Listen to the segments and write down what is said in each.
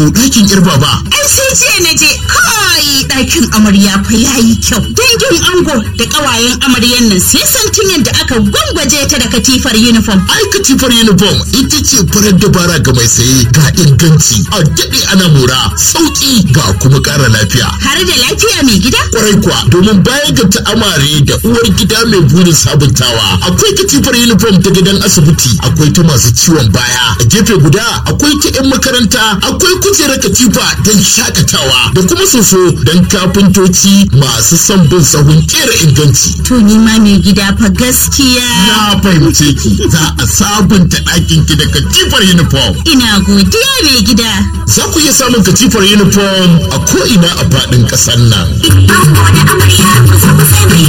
ɗakin yar baba. Ai sai jiya na je kai ɗakin amarya fa yayi kyau. Dangin ango da ƙawayen amaryan nan sai santin yadda aka gwangwaje ta da katifar uniform. Ai katifar uniform ita ce farar dabara ga mai saye ga inganci a daɗe ana mora sauƙi ga kuma ƙara lafiya. Har da lafiya mai gida? Kwarai kuwa domin bayan ga ta'amare da uwar gida mai burin sabuntawa akwai katifar uniform ta gidan asibiti akwai ta masu ciwon baya a gefe guda akwai ta 'yan makaranta akwai kujerar katifa don shakatawa da kuma soso don kafintoci masu son bin sahun kera inganci. To ni ma mai gida fa gaskiya. Na fahimce ki za a sabunta ɗakin ki da katifar uniform. Ina godiya mai gida. Za ku iya samun katifar uniform a ko'ina a faɗin ƙasar nan. Ango da amarya kusa kusa mai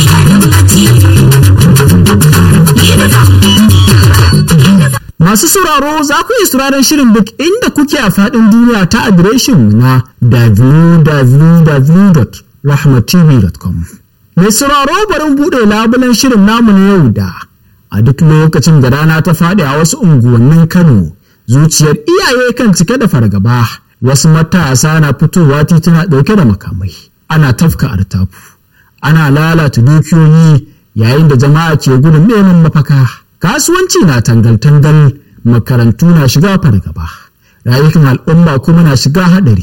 Masu sauraro za ku iya sauraron shirin duk inda kuke a faɗin duniya ta adireshin na www.rahmatv.com. Mai sauraro barin buɗe labulen shirin namu na yau da a duk lokacin da rana ta faɗi a wasu unguwannin Kano zuciyar iyaye kan cike da fargaba wasu matasa na fitowa tituna ɗauke da makamai ana tafka artafu ana lalata dukiyoyi yayin da jama'a ke gudun neman mafaka kasuwanci na tangal-tangal makarantu na shiga fargaba rayukan al'umma kuma na shiga haɗari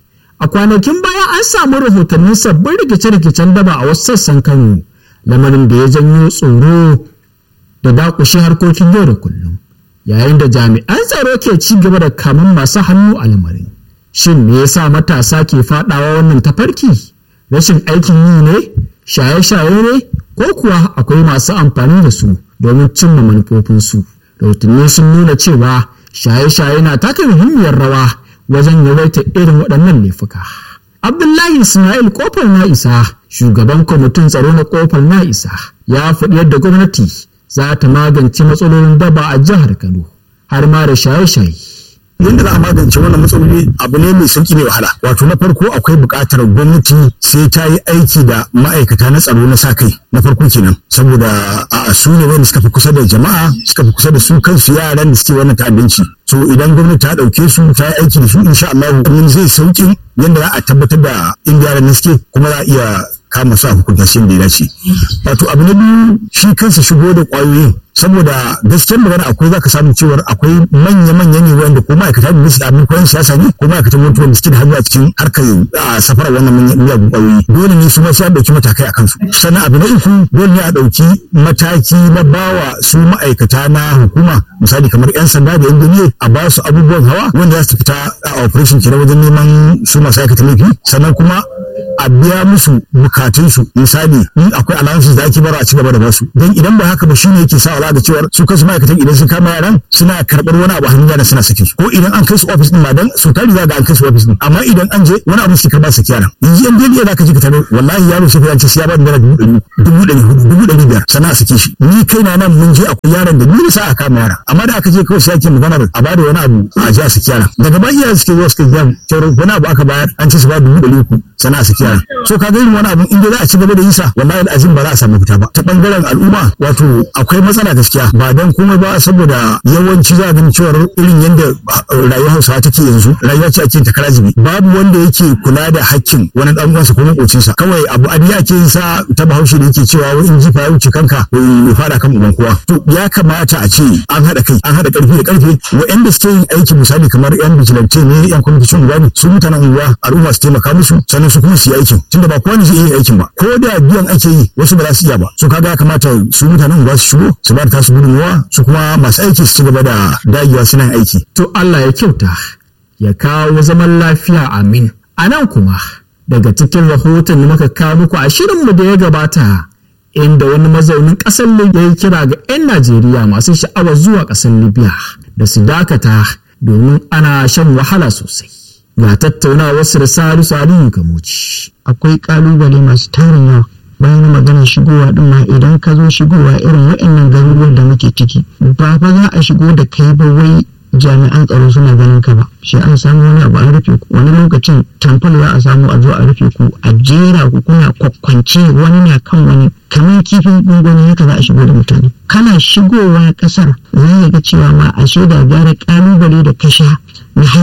a kwanakin baya an samu rahotannin sabbin rikice-rikicen daba a wasu sassan kano lamarin da ya janyo tsoro da dakushe harkokin yau da kullum yayin da jami'an tsaro ke ci gaba da kamun masu hannu a lamarin shin me yasa matasa ke fadawa wannan tafarki rashin aikin yi ne shaye-shaye ne ko kuwa akwai masu amfani da su domin cimma manufofinsu rahotanni sun nuna cewa shaye-shaye na taka muhimmiyar rawa wajen yawaitar irin waɗannan laifuka abdullahi ismail kofar na isa shugaban kwamitin tsaro na kofar na isa ya faɗi yadda gwamnati za ta magance matsalolin daba a jihar kano har ma da shaye-shaye yadda za a magance wannan matsaloli abu ne mai sauki mai wahala wato na farko akwai buƙatar gwamnati sai ta yi aiki da ma'aikata na tsaro na sa kai na farko kenan saboda a su ne wanda suka fi kusa da jama'a suka fi kusa da su kansu yaran da suke wannan ta'addanci so idan gwamnati ta ɗauke su ta yi aiki da su insha Allah wannan zai sauki yadda za a tabbatar da inda yaran da suke kuma za a iya kama su a hukunta shi da ya dace wato abu na biyu shi kansa shigo da ƙwayoyin saboda gaskiyar magana akwai zaka samu cewar akwai manya-manya ne wanda ko ma'aikata da su abin koyon siyasa ne ko ma'aikatan mutuwa da suke da hannu a cikin harkar safarar wannan miyagun ƙwayoyi dole ne su ma sai a ɗauki matakai a kansu sannan abu na uku dole ne a ɗauki mataki na bawa su ma'aikata na hukuma misali kamar 'yan sanda da 'yan duniya a ba su abubuwan hawa wanda za su fita a operation kenan wajen neman su masu aikata laifi sannan kuma a biya musu bukatunsu misali in akwai allowances da ake bara a ci gaba da basu don idan ba haka ba shine yake sa ala da cewar su kansu ma'aikatan idan sun kama yaran suna karɓar wani abu a hannun yaran suna sake ko idan an kai su office din ma dan su tari za ga an kai su office din amma idan an je wani abu suke karɓa sake yaran yanzu yan daliya za ka ji ka tare wallahi yaro sai ka ce sai ya ba da dubu ɗari dubu ɗari hudu dubu ɗari biyar sannan a sake shi ni kai na nan mun je akwai yaran da ni sa a kama yara amma da aka je kawai sai ake maganar a bada wani abu a ji a sake yaran daga bayan iyayen suke zuwa suka gaya cewar wani abu aka bayar an ce su ba dubu ɗari uku sannan a sake yaran so ka ga irin wani abu inda za a ci gaba da yisa wallahi azim ba za a samu fita ba ta bangaren al'umma wato akwai matsala gaskiya ba dan komai ba saboda yawanci za a gani cewar irin yadda rayuwar hausawa take yanzu rayuwa ce ake ta karazibi babu wanda yake kula da hakkin wani dan uwansa ko makocinsa kawai abu adiya ake yin sa ta bahaushe da yake cewa wai in jifa ya wuce kanka ya fara kan uban kowa to ya kamata a ce an haɗa kai an haɗa ƙarfi da ƙarfe waɗanda suke yin aiki misali kamar yan vigilante ne yan kwamitin unguwa ne su mutanen unguwa al'umma su taimaka musu sannan su kuma su yi aikin tunda ba kowa ne zai iya aikin ba ko da biyan ake yi wasu ba za su iya ba so kaga ya kamata su mutanen unguwa su shigo su ba da tasu gudunmuwa su kuma masu aiki su ci gaba da dagewa suna aiki to Allah ya kyauta ya kawo zaman lafiya amin a nan kuma daga cikin rahoton da muka kawo muku a shirinmu da ya gabata inda wani mazaunin ƙasar Libya ya kira ga 'yan Najeriya masu sha'awar zuwa ƙasar Libya da su dakata domin ana shan wahala sosai. Ga tattaunawar su da Salisu Aliyu Kamuci. Akwai ƙalubale masu tarin yawa bayan maganar shigowa din ma idan ka zo shigowa irin waɗannan garuruwan da muke ciki ba fa za a shigo da kai ba wai jami'an tsaro suna ganin ka ba sai an samu wani abu an rufe ku wani lokacin tamfol za a samu a zo a rufe ku a jera ku kuna kwakwance wani na kan wani kamar kifin gungoni haka za a shigo da mutane kana shigowa kasar za ga cewa ma a da gara kalubale da kasha na hanya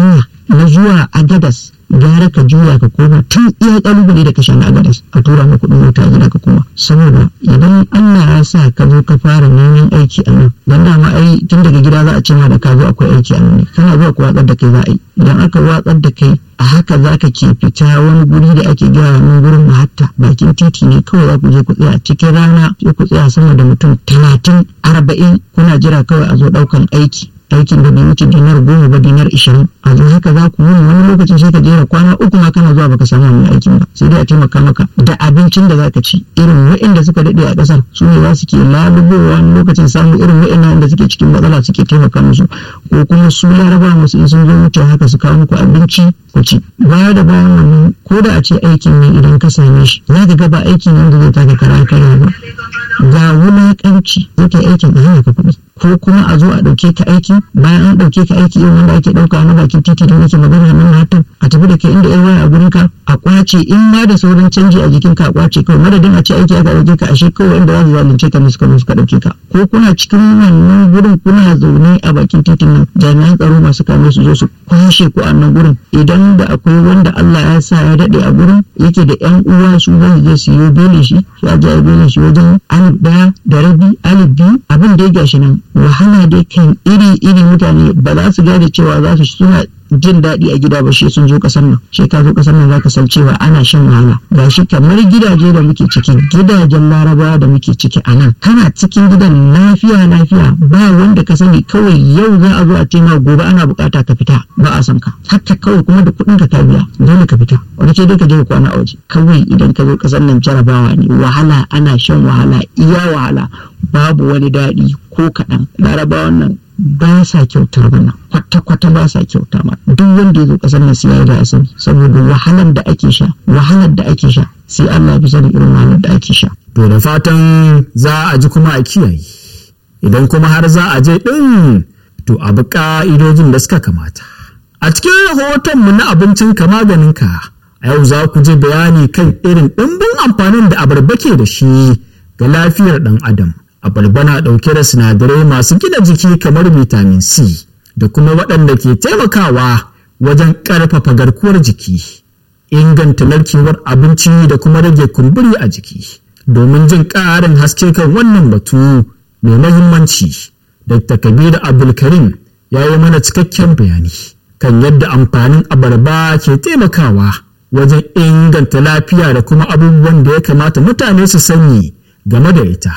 na zuwa agadas gara ka juya ka koma tun iya kalubale da ka sha na agadas a tura ma kuɗin mota a gida ka koma saboda idan Allah ya sa ka zo ka fara neman aiki a nan dan dama ai tun daga gida za a ce ma da ka zo akwai aiki a nan ne kana zuwa ku watsar da kai za a yi idan aka watsar da kai a haka za ka ke fita wani guri da ake gaya wani gurin mahatta bakin titi ne kawai za ku je ku tsaya cikin rana sai ku tsaya sama da mutum talatin arba'in kuna jira kawai a zo ɗaukan aiki aikin da bai wuce dinar goma ba dinar ishirin a zo haka za ku wuni wani lokacin sai ka jera kwana uku ma kana zuwa baka samu wani aikin ba sai dai a taimaka maka da abincin da zaka ci irin waɗanda suka daɗe a ƙasar su ne za su ke lalubowa wani lokacin samu irin waɗannan da suke cikin matsala suke taimaka musu ko kuma su laraba musu in sun zo wuce haka su kawo muku abinci ku ci baya da bayan wannan ko da a ce aikin ne idan ka same shi za ka ga ba aikin ne da zai taka kara kara ba ga wulaƙanci zai kai aikin da hana ka kuɗi ko kuma a zo a ɗauke ka aiki bayan an ɗauke ka aiki irin wanda ake ɗauka na bakin titi da nake magana nan hatan a tafi da kai inda yan waya a gurin ka a kwace in ma da sauran canji a jikin ka a kwace kawai madadin a ce aiki aka ɗauke ka ashe kawai inda za su zalunce ka ne suka zo suka ɗauke ka ko kuna cikin wannan gurin kuna zaune a bakin titin nan jami'an tsaro masu kame su zo su kwashe ku a nan gurin idan da akwai wanda Allah ya sa ya daɗe a gurin yake da yan uwa su za su je su yi belin shi su aje a belin shi wajen alif ɗaya da rabi alif biyu abin da ya gashi nan wahala dai kan iri-iri mutane ba za su gane cewa za su suna jin daɗi a gida ba shi sun zo ƙasar nan shi ka zo ƙasar nan za ka san cewa ana shan wahala ga shi kamar gidaje da muke ciki gidajen larabawa da muke ciki a nan kana cikin gidan lafiya lafiya ba wanda ka sani kawai yau za a zo a ce ma gobe ana buƙata ka fita ba a san ka haka kawai kuma da kuɗin ka ka biya dole ka fita wani ce dai ka je ka kwana a waje kawai idan ka zo ƙasar nan jarabawa ne wahala ana shan wahala iya wahala babu wani daɗi ko kaɗan larabawan nan ba sa kyautar wannan kwata-kwata ba sa kyauta ma duk wanda ya zo kasar nan sai ya da asali saboda wahalar da ake sha wahalar da ake sha sai Allah ya fi sani irin wahalar da ake sha To da fatan za a ji kuma a kiyaye. Idan kuma har za a je ɗin to a bi ƙa'idojin da suka kamata. A cikin rahotonmu na abincin ka maganinka a yau za ku je bayani kan irin ɗimbin amfanin da abarba ke da shi ga lafiyar ɗan adam. Abarba na ɗauke da sinadarai masu gina jiki kamar vitamin C da kuma waɗanda ke taimakawa wajen ƙarfafa garkuwar jiki, inganta narkewar abinci da kuma rage kumburi a jiki. Domin jin ƙarin haske kan wannan batu mai mahimmanci, Dr. Kabiru Abdulkarim ya yi mana cikakken bayani kan yadda amfanin abarba ke taimakawa wajen inganta lafiya da kuma abubuwan da ya kamata mutane su sani game da ita.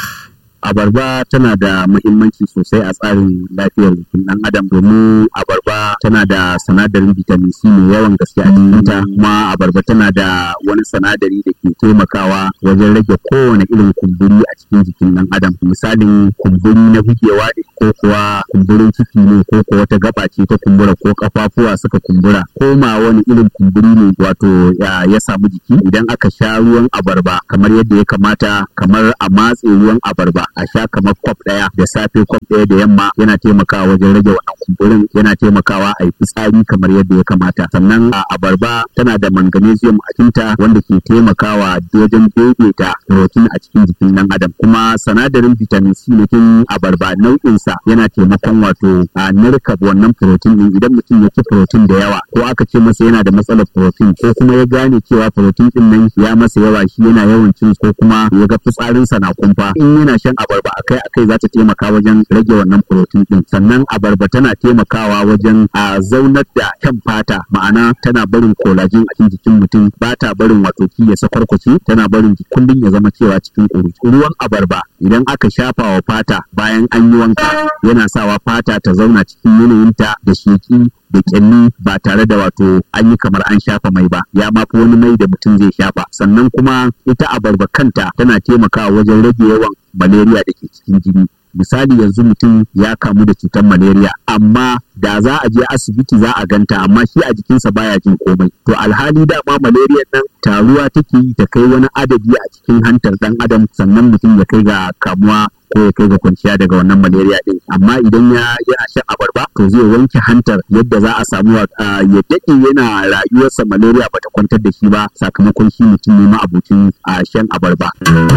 abarba tana da muhimmanci sosai a tsarin lafiyar jikin ɗan adam domin abarba tana da sinadarin vitamin C mai yawan gaske a cikinta kuma abarba tana da wani sinadari da ke taimakawa wajen rage kowane irin kumburi a cikin jikin ɗan adam misalin kumburi na bugewa ne ko kuwa kumburin ciki ne ko kuwa wata gaba ce ta kumbura ko kafafuwa suka kumbura ko ma wani irin kumburi ne wato ya, ya samu jiki idan aka sha ruwan abarba kamar yadda ya kamata kamar a matse ruwan abarba a sha kamar kwaf ɗaya da safe kwaf ɗaya da yamma yana taimakawa wajen rage wannan kumburin yana taimakawa a yi fitsari kamar yadda ya kamata sannan a abarba tana da magnesium a cikinta wanda ke taimakawa wajen daidaita protein a cikin jikin ɗan adam kuma sinadarin vitamin C na cikin abarba nau'insa yana taimakon wato a narka wannan protein din idan mutum ya ci protein da yawa ko aka ce masa yana da matsalar protein ko kuma ya gane cewa protein din nan ya masa yawa shi yana yawan cin ko kuma ya ga fitsarinsa na kumfa in yana shan abarba akai akai za ta taimaka wajen rage wannan protein din sannan abarba tana taimakawa wajen a zaunar da kyan fata ma'ana tana barin collagen a cikin jikin mutum ba ta barin wato ki ya sakwarkwace tana barin kullum ya zama cewa cikin ƙuruci ruwan abarba idan aka shafa wa fata bayan an yi wanka yana sawa fata ta zauna cikin yanayinta da sheki da kyalli ba tare da wato an yi kamar an shafa mai ba ya ma fi wani mai da mutum zai shafa sannan kuma ita abarba kanta tana taimakawa wajen rage yawan malaria da ke cikin jini misali yanzu mutum ya kamu da cutar malaria amma da za a je asibiti za a ganta amma shi a jikinsa baya jin komai to alhali dama malaria nan taruwa take yi ta kai wani adadi a cikin hantar dan adam sannan mutum ya kai ga kamuwa ko ya kai ga kwanciya daga wannan malaria din amma idan ya yana shan abarba to zai wanke hantar yadda za a samu ya daɗe yana rayuwarsa malaria bata kwantar da shi ba sakamakon shi mutum ne ma'abucin a shan abarba.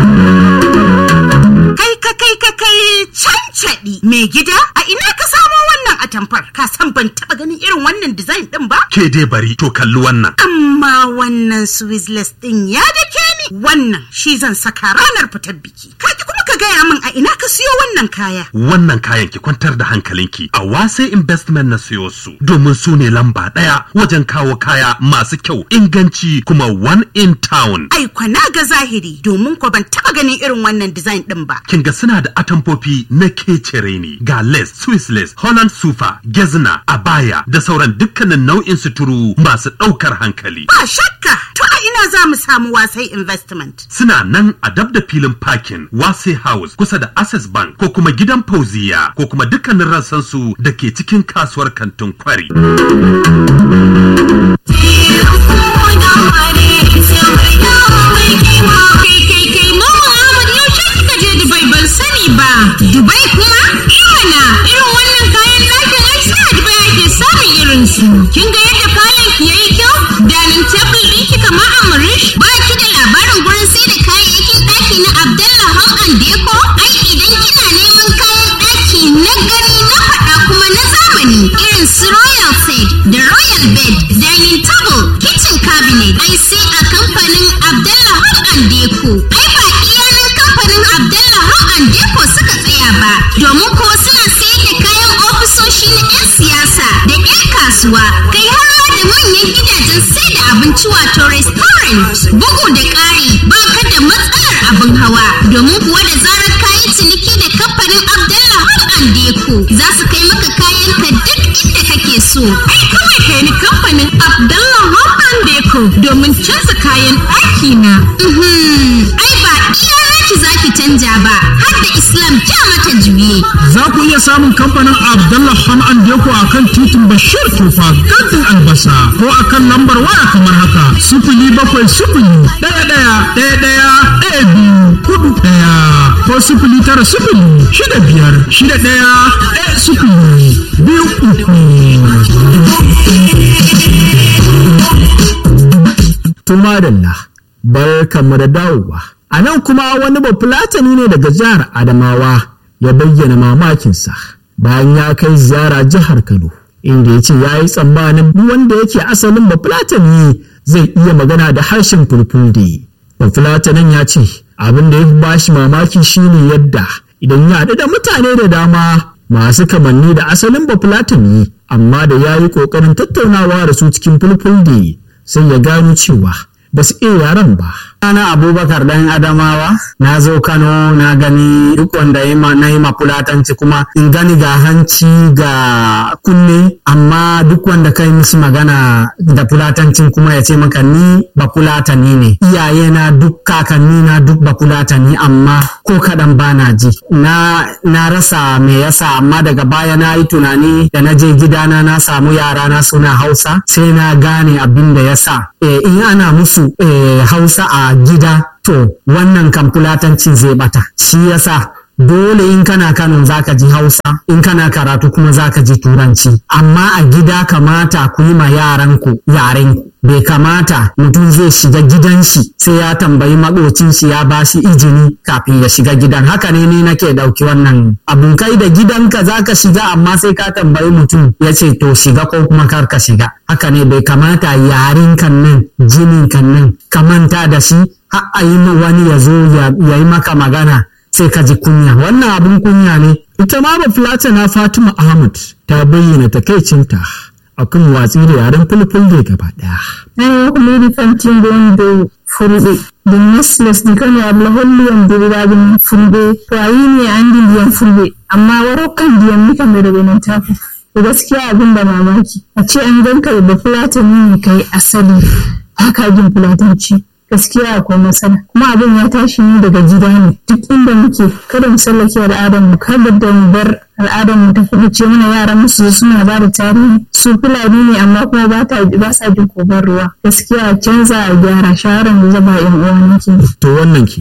Kai ka kai ka kai cancaɗi mai gida a ina ka samo wannan atamfar ka san ban taɓa ganin irin wannan design ɗin ba? Ke dai bari to kalli wannan. Amma wannan Swizzless ɗin ya dake ni wannan shi zan saka ranar fitar biki. Kaji kuma ka gaya min a ina ka siyo wannan kaya. Wannan kayan ki kwantar da hankalinki a wasai investment na siyo su domin su ne lamba ɗaya wajen kawo kaya masu kyau inganci kuma one in town. Ai kwana ga zahiri domin ko ban taɓa ganin irin wannan design ɗin ba. Kin ga suna da atamfofi na kecere ne ga lace, Swiss lace, Holland sufa, gezna, abaya da sauran dukkanin nau'in suturu masu ɗaukar hankali. Ba shakka to a ina za mu samu wasai investment. Suna nan a dab da filin parking Wase House kusa da Access Bank ko kuma gidan Fauziya ko kuma dukkanin rassansu da ke cikin kasuwar kantin kwari. Dubai kuma? Imana irin wannan kayan ɗakin ai sai a Dubai ake samun irin su. Kin ga yadda kayan ki yayi kyau? Danin table ɗin ki kamar Amurish? Ba ki da labarin gurin sai da kayayyakin ɗaki na Abdallah Home and Deco? Ai idan kina neman kayan ɗaki na gani na faɗa kuma na zamani irin su Royal Set da Royal Bed, Dining Table, Kitchen Cabinet, ai sai a kamfanin Abdallah Home and Deco. Ai ba iyanan kamfanin Abdallah Home and Deco suka tsaya ba, domin ko suna sayar da kayan ofisoshi na 'yan siyasa da 'yan kasuwa, kai har ma da manyan gidajen sai da abinci wato restaurant. Bugu da ƙari, ba ka da matsalar abin hawa, domin kuwa da zarar kayi ciniki da kamfanin Abdallah Home and Deco, za su kai maka kayan ka duk inda kake so. Ai kawai kai ni kamfanin Abdallah Home and Deco domin canza kayan ɗaki na. Mhm, Ai ba iya naki zaki canja ba, har da Islam ja mata juye. Za ku iya samun kamfanin Abdullah Ham'an Deko a kan titin Bashir Tufa kantin albasa ko a kan lambar waya kamar haka sifili bakwai sifili ɗaya ɗaya ɗaya ɗaya ɗaya biyu hudu ɗaya ko sifili tara sifili shida biyar shida ɗaya ɗaya sifili biyu uku. Tumadalla, barkanmu da dawowa. A nan kuma wani bafulatani ne daga jihar Adamawa ya bayyana mamakinsa bayan ya kai ziyara jihar Kano, inda ya ce ya yi tsammanin duk wanda yake asalin bafulatani zai iya magana da harshen fulfulde. Bafulatanin ya ce abin da ya fi bashi mamaki shine yadda idan ya haɗu da mutane da dama masu kamanni da asalin bafulatani amma da ya yi ƙoƙarin tattaunawa da su cikin fulfulde sai ya gano cewa ba su iya yaren ba. Ana Abubakar dan Adamawa, na zo Kano na gani duk wanda na yi mafulatanci kuma in gani ga hanci ga kunne, amma duk wanda kai musu magana da fulatancin kuma ya ce maka ni ba fulatani ne. Iyaye na duk kakanni na duk ba fulatani amma ko kaɗan ba na ji. Na, na rasa me yasa amma daga baya na yi tunani da na je gidana na samu yara na suna Hausa sai na gane abin da yasa. E, in ana musu e, Hausa a gida to wannan kan fulatancin zai bata shi yasa dole in kana Kano zaka ji Hausa in kana karatu kuma zaka ji Turanci amma a gida kamata ku yi ma yaranku yarenku bai kamata mutum zai shiga gidan shi sai ya tambayi makocin shi ya ba shi izini kafin ya shiga gidan haka ne ni nake dauki wannan abun kai da gidanka zaka shiga amma sai ka tambayi mutum ya ce to shiga ko kuma kar ka shiga haka ne bai kamata yaren kan nan jinin kan nan ka manta da shi har a yi wani ya zo ya yi maka magana sai ka ji kunya wannan abun kunya ne Ita ma na Fatima Ahmad ta bayyana takaicinta akan watsi da yaren fulfulde gaba ɗaya. Ana kuliri fantin gondo fulɓe ɗum nesles ɗi kano abla holli yam deriraɓe men fulɓe to a yini a andi ndiyam fulɓe amma warokkan ndiyam ni kam ɓeɗo ɓe nantako to gaskiya abin da mamaki a ce an ganka da ba fulatani ne kai asali haka jin fulatanci gaskiya akwai matsala kuma abin ya tashi ne daga gida ne duk inda muke kada mu sallake al'adar mu kada da mu bar al'adar mu ta kuɗi ce mana yaran musu suna ba da tarihi su fulani ne amma kuma ba ta ba sa jin kobar ruwa gaskiya a canza a gyara shawaran da zaba yan uwa nake To wannan kenan.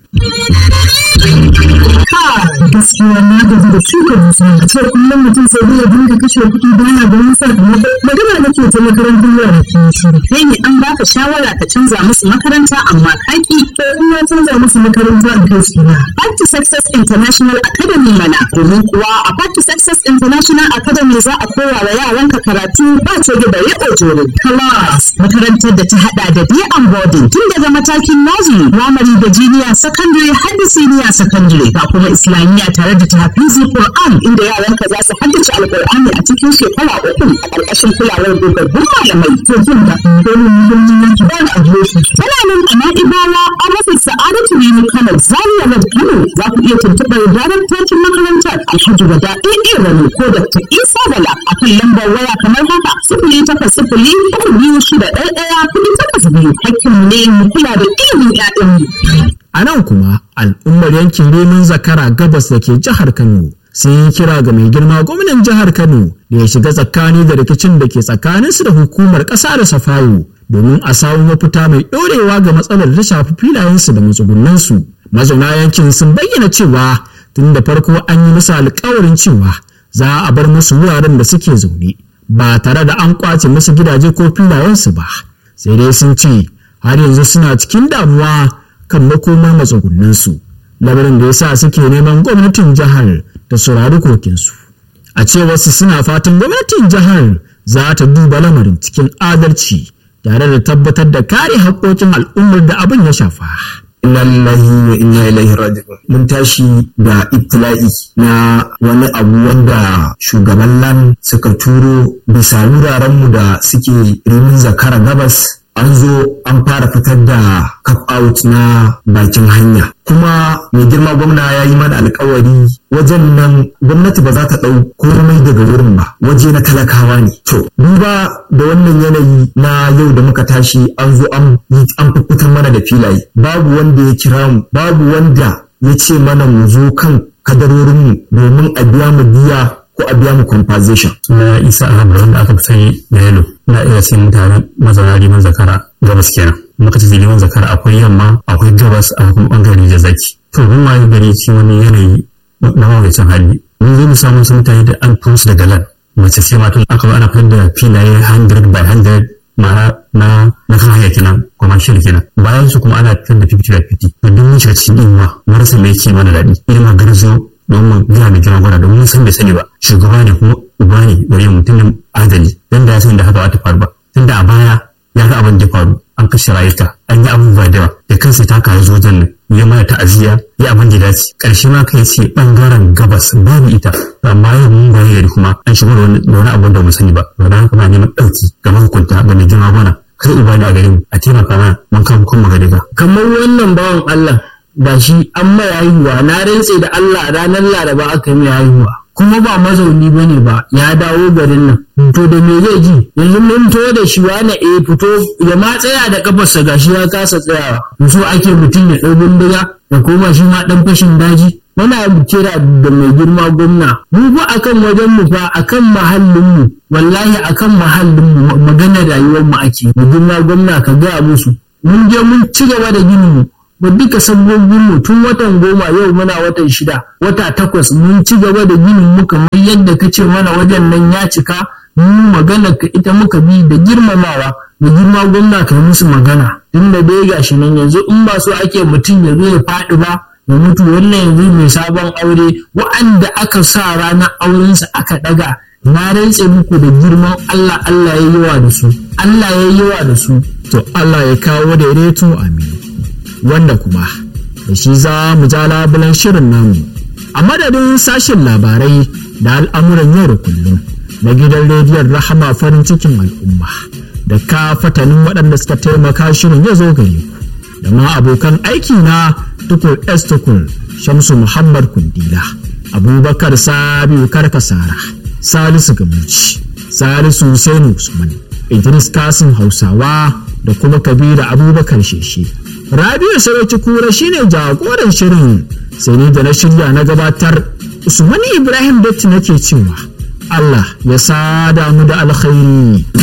gaskiya na gaji da shuka dusa a ce kullum mutum sai zai dinga kashe kuɗi baya da wani sakamako magana nake ta makarantar yara ke shiru kai ne an baka shawara ka canza musu makaranta amma kaki to in ya canza musu makaranta a kai su na Back to Success International Academy mana domin kuwa a Back to Success International Academy za a koya wa yaranka karatu ba ce da bare ojoro class makarantar da ta hada da day and boarding tun daga matakin nursery primary da junior secondary har da senior secondary ga kuma islamiyya tare da tahfizi Qur'an inda yaranka za su haddace alqur'ani a cikin shekara uku a ƙarƙashin kulawar dogaggun malamai to jin da domin muhimmin yanki ba na adireshi tana nan a na'ibawa an rufe sa'adatu ne kano zaria road kano za ku iya tuntuɓar daraktocin makarantar alhaji wada ɗaya rani ko dr isa bala a kan lambar waya kamar haka sifili takwas sifili uku biyu shida ɗaya ɗaya kuɗi takwas biyu hakkinmu ne mu kula da ilimin ƴaƴanmu. A nan kuma al'ummar yankin Remin Zakara gabas da ke jihar Kano sun yi kira ga mai girma gwamnan jihar Kano da ya shiga tsakani da rikicin da ke tsakaninsu da hukumar ƙasa da Safayo domin a samu mafita mai ɗorewa ga matsalar da shafi filayensu da matsugunansu. Mazauna yankin sun bayyana cewa tun da farko an yi musu alkawarin cewa za a bar musu wuraren da suke zaune ba tare da an kwace musu gidaje ko filayensu ba. Sai dai sun ce har yanzu suna cikin damuwa kan makomar matsugunansu lamarin da ya sa suke neman gwamnatin jihar da saurari kokinsu a cewarsu suna fatan gwamnatin jihar za ta duba lamarin cikin adalci tare da tabbatar da kare haƙƙoƙin al'ummar da abin ya shafa. inna lillahi wa inna ilaihi raji'un mun tashi da ibtila'i na wani abu wanda shugaban lan suka turo bisa wurarenmu da suke rimin zakara gabas an zo an fara fitar da cup out na bakin hanya kuma mai girma gwamna ya yi mana alkawari wajen nan gwamnati ba za ta ɗau komai daga wurin ba waje na talakawa ne to duba da wannan yanayi na yau da muka tashi an zo an fitar mana da filaye babu wanda ya kira mu babu wanda ya ce mana mu zo kan kadarorinmu domin a biya mu biya ko a biya mu compensation. na isa ahmad wanda aka fi sani da yalo na iya sai mutane mazauna liman zakara gabas kenan muka ce liman zakara akwai yamma akwai gabas a kuma bangare da zaki to mun waye gari ci wani yanayi na mawuyacin hali mun zo mu samu su mutane da an turo su daga lan mace sai matan aka ba ana fitar da filaye 100 by 100 ma'ana na na kan hanya kenan commercial kenan bayan su kuma ana fitar da 50 by 50 to duk mun shiga cikin inuwa marasa mai ke mana daɗi ilimin garzo don mu gina mai gina gwada domin san bai sani ba shugaba ne kuma uba ne gare mutumin adali dan da ya sani da haka ba ta faru ba tunda a baya ya ga abin da ya faru an kashe rayuka an yi abubuwa da yawa da kansa ta kawo zo nan ya mana ta'aziyya ya abin da ya dace karshe ma kai ce bangaren gabas babu ita amma yau mun bayi gari kuma an shigo da wani abu da mu sani ba don haka ma neman ɗauki ga mahukunta ga mai girma gwana kai uba ne a gare mu a taimaka mana mun kan kuma gari ba. kamar wannan bawan Allah da shi an mai haihuwa na rantse da Allah ranar laraba aka yi mai haihuwa kuma ba mazauni ba ne ba ya dawo garin nan to da me zai ji yanzu mun to da shi wani eh fito ya ma tsaya da kafarsa gashi ya kasa tsayawa so ake mutum ya ɗau bindiga ya koma shi ma ɗan fashin daji muna kira da mai girma gwamna mu fa akan wajen mu fa akan mahallin mu wallahi akan mahallin mu magana rayuwar mu ake mai girma gwamna ka gaya musu mun je mun ci gaba da ginin mu ba duka sabbobin mu tun watan goma yau muna watan shida wata takwas mun ci gaba da ginin mu kamar yadda ka ce mana wajen nan ya cika mu magana ka ita muka bi da girmamawa da girma gwamna ka musu magana tunda dai gashi nan yanzu in ba so ake mutum ya zo ya faɗi ba ya mutu wannan yanzu mai sabon aure wa'anda aka sa ranar aurensa aka ɗaga na rantse muku da girman Allah Allah ya yi wa da su Allah ya yi wa da su to Allah ya kawo daidaito amin wanda kuma da shi za mu ja labulan shirin namu a madadin sashen labarai da al'amuran yau da kullum na gidan rediyon rahama farin cikin al'umma da ka fatanin waɗanda suka taimaka shirin ya zo gare ku da ma abokan aiki na tukur s tukur shamsu muhammad kundila abubakar sabiu karkasara salisu gamuci salisu Hussainu usman idris kasim hausawa da kuma kabiru abubakar sheshe rabiu sarauci kura shine jagoran shirin sai ni da na shirya na gabatar usman ibrahim datti nake cewa allah ya sada mu da alkhairi